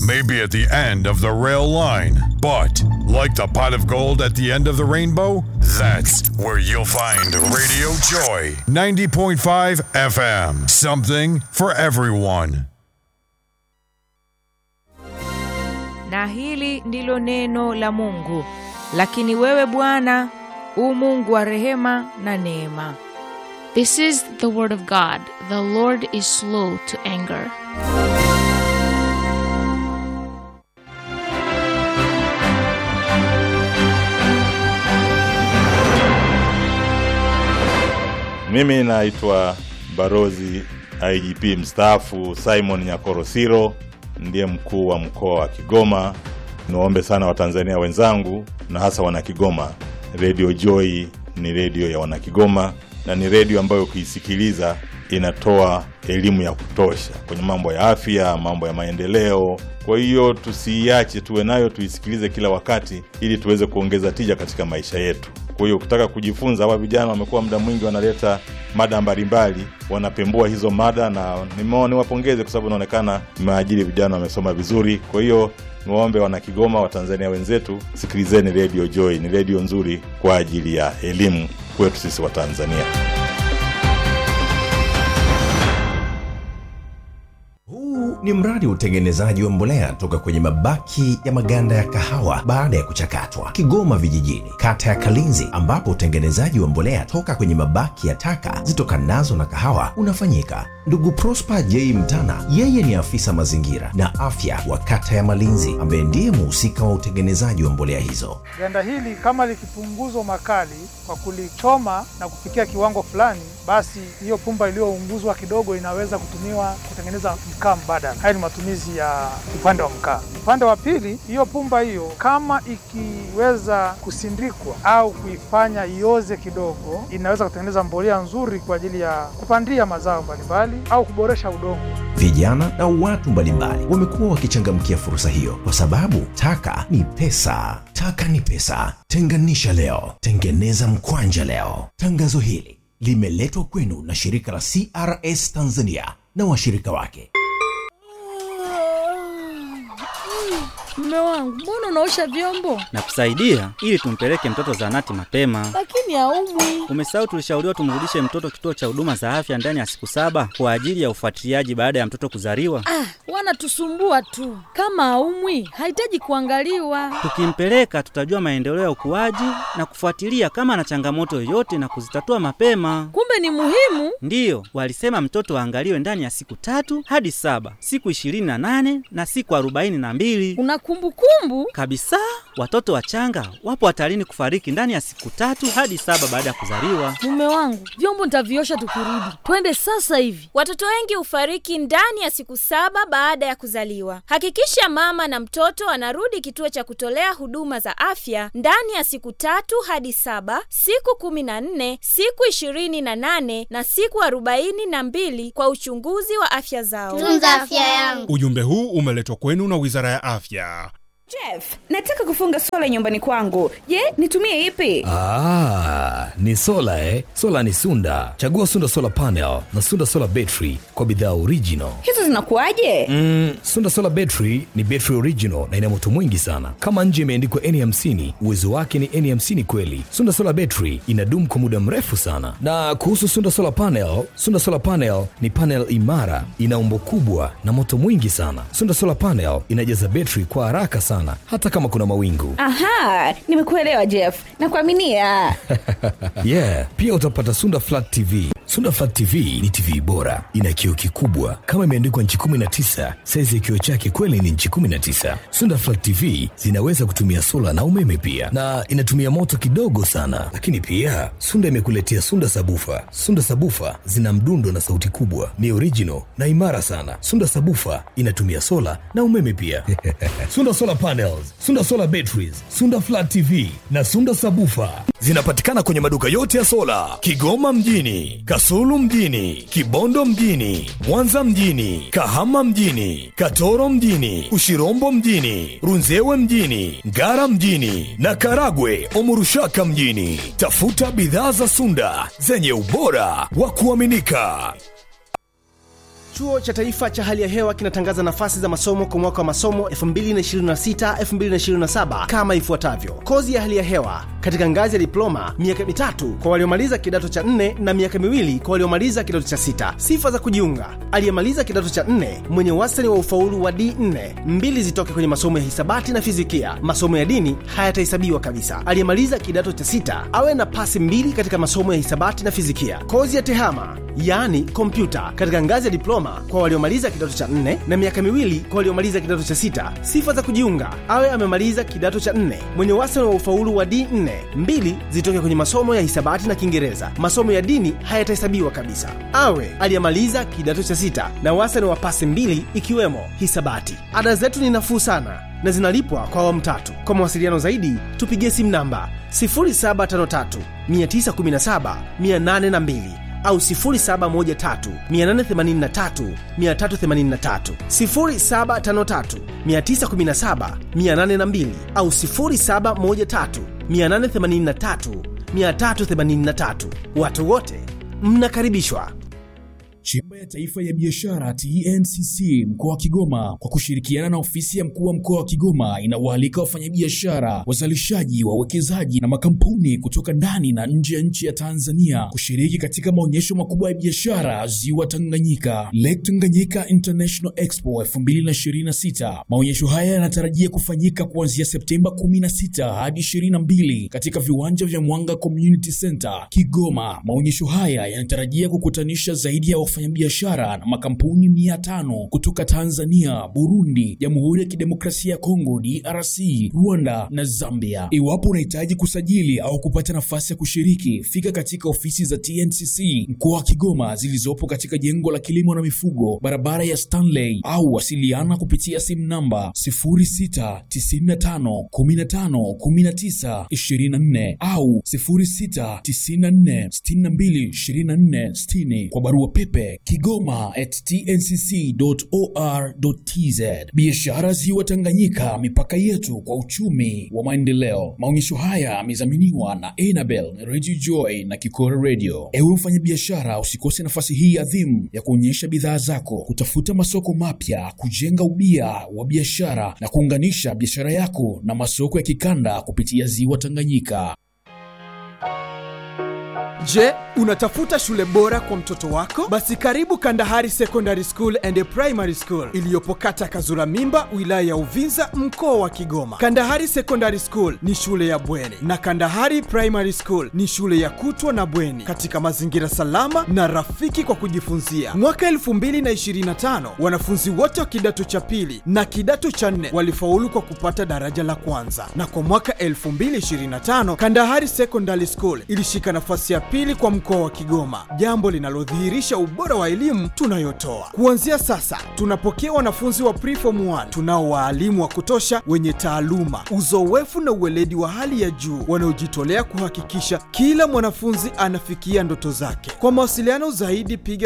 may be at the end of the rail line, but like the pot of gold at the end of the rainbow, that's where you'll find Radio Joy 90.5 FM. Something for everyone. na hili ndilo neno la Mungu. Lakini wewe Bwana u Mungu wa rehema na neema. This is the word of God. The Lord is slow to anger. Mimi naitwa Barozi IGP mstaafu Simon Nyakorosiro, ndiye mkuu wa mkoa wa Kigoma. Niwaombe sana Watanzania wenzangu na hasa Wanakigoma, Radio Joy ni redio ya Wanakigoma na ni redio ambayo ukiisikiliza inatoa elimu ya kutosha kwenye mambo ya afya, mambo ya maendeleo. Kwa hiyo tusiiache, tuwe nayo, tuisikilize kila wakati, ili tuweze kuongeza tija katika maisha yetu. Kwa hiyo ukitaka kujifunza, hawa vijana wamekuwa muda mwingi wanaleta mada mbalimbali, wanapembua hizo mada, na nimeona niwapongeze kwa sababu inaonekana mmeajiri vijana wamesoma vizuri. Kwa hiyo niwaombe Wanakigoma, Watanzania wenzetu, sikilizeni Radio Joy, ni redio nzuri kwa ajili ya elimu kwetu sisi Watanzania. Huu ni mradi wa utengenezaji wa mbolea toka kwenye mabaki ya maganda ya kahawa baada ya kuchakatwa, Kigoma Vijijini, kata ya Kalinzi, ambapo utengenezaji wa mbolea toka kwenye mabaki ya taka zitokanazo na kahawa unafanyika. Ndugu Prosper J Mtana, yeye ni afisa mazingira na afya wa kata ya Malinzi, ambaye ndiye muhusika wa utengenezaji wa mbolea hizo. Ganda hili kama likipunguzwa makali kwa kulichoma na kufikia kiwango fulani, basi hiyo pumba iliyounguzwa kidogo inaweza kutumiwa kutengeneza mkaa mbadala. Haya ni matumizi ya upande wa mkaa. Upande wa pili, hiyo pumba hiyo kama ikiweza kusindikwa au kuifanya ioze kidogo, inaweza kutengeneza mbolea nzuri kwa ajili ya kupandia mazao mbalimbali au kuboresha udongo. Vijana na watu mbalimbali wamekuwa wakichangamkia fursa hiyo kwa sababu taka ni pesa. Taka ni pesa. Tenganisha leo, tengeneza mkwanja leo. Tangazo hili limeletwa kwenu na shirika la CRS Tanzania na washirika wake. Mume wangu, mbona unaosha vyombo na kusaidia ili tumpeleke mtoto zahanati mapema. lakini haumwi? Umesahau tulishauriwa tumrudishe mtoto kituo cha huduma za afya ndani ya siku saba kwa ajili ya ufuatiliaji baada ya mtoto kuzaliwa. Ah, wanatusumbua tu. Kama haumwi, hahitaji kuangaliwa. Tukimpeleka tutajua maendeleo ya ukuaji na kufuatilia kama ana changamoto yoyote na kuzitatua mapema. Kumbe ni muhimu. Ndiyo, walisema mtoto aangaliwe ndani ya siku tatu hadi saba, siku ishirini na nane na siku arobaini na mbili Una kumbukumbu? kabisa. Watoto wachanga wapo hatarini kufariki ndani ya siku tatu hadi saba baada ya kuzaliwa. Mume wangu, vyombo nitaviosha tukirudi. Twende sasa hivi. Watoto wengi hufariki ndani ya siku saba baada ya kuzaliwa. Hakikisha mama na mtoto anarudi kituo cha kutolea huduma za afya ndani ya siku tatu hadi saba, siku kumi na nne, siku ishirini na nane na siku arobaini na mbili kwa uchunguzi wa afya zao. Tunza afya yangu. Ujumbe huu umeletwa kwenu na Wizara ya Afya. Jeff, nataka kufunga sola nyumbani kwangu. Je, nitumie ipi? Ah, ni sola eh? Sola ni Sunda. Chagua Sunda Solar Panel na Sunda Solar Battery kwa bidhaa original. Hizo zinakuwaje? Mm, Sunda Solar Battery ni battery original na ina moto mwingi sana. Kama nje imeandikwa N50, uwezo wake ni N50 kweli. Sunda Solar Battery inadumu kwa muda mrefu sana. Na kuhusu Sunda Solar Panel, Sunda Solar Panel ni panel imara, ina umbo kubwa na moto mwingi sana. Sunda Solar Panel inajaza battery kwa haraka sana hata kama kuna mawingu. Aha, nimekuelewa Jeff. Nakuaminia. yeah, pia utapata Sunda Flat TV. Sunda Flat TV ni TV bora, ina kioo kikubwa kama imeandikwa nchi 19. Saizi ya kioo chake kweli ni nchi 19. Sunda Flat TV zinaweza kutumia sola na umeme pia, na inatumia moto kidogo sana. Lakini pia Sunda imekuletea Sunda Sabufa. Sunda Sabufa zina mdundo na sauti kubwa, ni original na imara sana. Sunda Sabufa inatumia sola na umeme pia. Sunda Solar Panels, Sunda Solar Batteries, Sunda Flat TV na Sunda Sabufa zinapatikana kwenye maduka yote ya sola Kigoma mjini, Kasulu mjini, Kibondo mjini, Mwanza mjini, Kahama mjini, Katoro mjini, Ushirombo mjini, Runzewe mjini, Ngara mjini na Karagwe Omurushaka mjini. Tafuta bidhaa za Sunda zenye ubora wa kuaminika. Chuo cha Taifa cha Hali ya Hewa kinatangaza nafasi za masomo kwa mwaka wa masomo 2026-2027 kama ifuatavyo: kozi ya hali ya hewa katika ngazi ya diploma, miaka mitatu kwa waliomaliza kidato cha nne na miaka miwili kwa waliomaliza kidato cha sita. Sifa za kujiunga: aliyemaliza kidato cha nne mwenye wastani wa ufaulu wa D4, mbili zitoke kwenye masomo ya hisabati na fizikia. Masomo ya dini hayatahesabiwa kabisa. Aliyemaliza kidato cha sita awe na pasi mbili katika masomo ya hisabati na fizikia. Kozi ya tehama yaani kompyuta katika ngazi ya diploma kwa waliomaliza kidato cha nne na miaka miwili kwa waliomaliza kidato cha sita. Sifa za kujiunga: awe amemaliza kidato cha nne mwenye wastani wa ufaulu wa D4, mbili zitoke kwenye masomo ya hisabati na Kiingereza. Masomo ya dini hayatahesabiwa kabisa. Awe aliyemaliza kidato cha sita na wastani wa pasi mbili ikiwemo hisabati. Ada zetu ni nafuu sana na zinalipwa kwa awamu tatu. Kwa mawasiliano zaidi tupigie simu namba 0753 917 802 au 0713883383 0753 917 802 au 0713883383. Watu wote mnakaribishwa. Chemba ya Taifa ya Biashara TNCC mkoa wa Kigoma kwa kushirikiana na ofisi ya mkuu wa mkoa wa Kigoma inawaalika wafanyabiashara, wazalishaji, wawekezaji na makampuni kutoka ndani na nje ya nchi ya Tanzania kushiriki katika maonyesho makubwa ya biashara Ziwa Tanganyika, Lake Tanganyika International Expo 2026. Maonyesho haya yanatarajia kufanyika kuanzia Septemba 16 hadi 22 katika viwanja vya Mwanga Community Center Kigoma. Maonyesho haya yanatarajia kukutanisha zaidi ya wafanyabiashara na makampuni mia tano kutoka Tanzania, Burundi, Jamhuri ya Kidemokrasia ya Kongo DRC, Rwanda na Zambia. Iwapo unahitaji kusajili au kupata nafasi ya kushiriki, fika katika ofisi za TNCC mkoa wa Kigoma zilizopo katika jengo la kilimo na mifugo, barabara ya Stanley, au wasiliana kupitia simu namba 0695151924 au 0694622460 kwa barua pepe kigoma at tncc.or.tz. Biashara Ziwa Tanganyika, mipaka yetu kwa uchumi wa maendeleo. Maonyesho haya yamedhaminiwa na Enabel Radio Joy na Kikora Radio. Ewe mfanyabiashara, usikose nafasi hii adhimu ya kuonyesha bidhaa zako, kutafuta masoko mapya, kujenga ubia wa biashara na kuunganisha biashara yako na masoko ya kikanda kupitia Ziwa Tanganyika. Je, unatafuta shule bora kwa mtoto wako? Basi karibu Kandahari Secondary School and Primary School iliyopo kata Kazura Mimba, wilaya ya Uvinza, mkoa wa Kigoma. Kandahari Secondary School ni shule ya bweni na Kandahari Primary School ni shule ya kutwa na bweni katika mazingira salama na rafiki kwa kujifunzia. Mwaka 2025 wanafunzi wote wa kidato cha pili na kidato cha nne walifaulu kwa kupata daraja la kwanza, na kwa mwaka 2025 Kandahari Secondary School ilishika nafasi ya pili kwa mkoa wa Kigoma, jambo linalodhihirisha ubora wa elimu tunayotoa. Kuanzia sasa, tunapokea wanafunzi wa preform 1 tunao waalimu wa kutosha wenye taaluma, uzoefu na uweledi wa hali ya juu wanaojitolea kuhakikisha kila mwanafunzi anafikia ndoto zake. Kwa mawasiliano zaidi, piga